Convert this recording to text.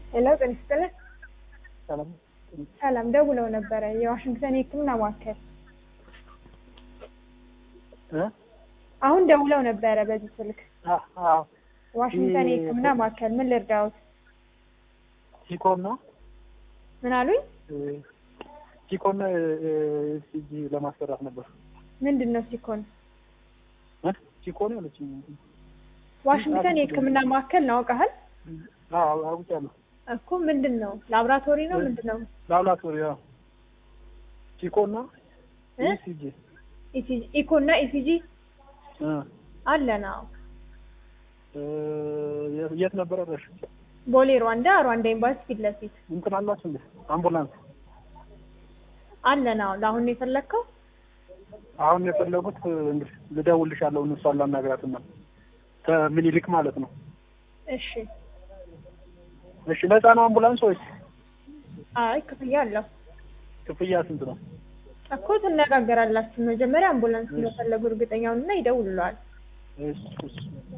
ሄሎ ጤና ይስጥልን። ሰላም ሰላም ደውለው ነበረ የዋሽንግተን የህክምና ማዕከል እ አሁን ደውለው ነበረ በዚህ ስልክ አ- አዎ ዋሽንግተን ይህ- የህክምና ማዕከል ምን ልርዳዎት? ሲኮን ነው ምን አሉኝ? እ፣ ሲኮን ሲጂ ለማሰራት ነበር ምንድን ነው ሲኮን? እ? ሲኮን ያለች ዋሽንግተን የህክምና ማዕከል ነው አውቀሃል? አዎ አውቄያለሁ እኮ ምንድን ነው ላብራቶሪ ነው ምንድን ነው? ላብራቶሪ ያው ሲኮን ነው እ? ሲጂ ኢሲጂ ኢኮ እና ኢሲጂ እ አለን። አዎ እ፣ የት- የት ነበር አድራሽ ቦሌ ሩዋንዳ ሩዋንዳ ኤምባሲ ፊት ለፊት እንትን አላችሁ እንዴ አምቡላንስ አለን። አዎ ለአሁን ነው የፈለግከው? አሁን የፈለጉት እንግዲህ ልደውልልሻለሁ እሷን ላናግራትና ከምኒልክ ማለት ነው እሺ። እሺ ነፃ ነው አምቡላንስ ወይስ አይ ክፍያ አለው ክፍያ ስንት ነው እኮ ትነጋገራላችሁ። መጀመሪያ አምቡላንስ እንደፈለጉ እርግጠኛውንና ይደውልለዋል። እሺ እሺ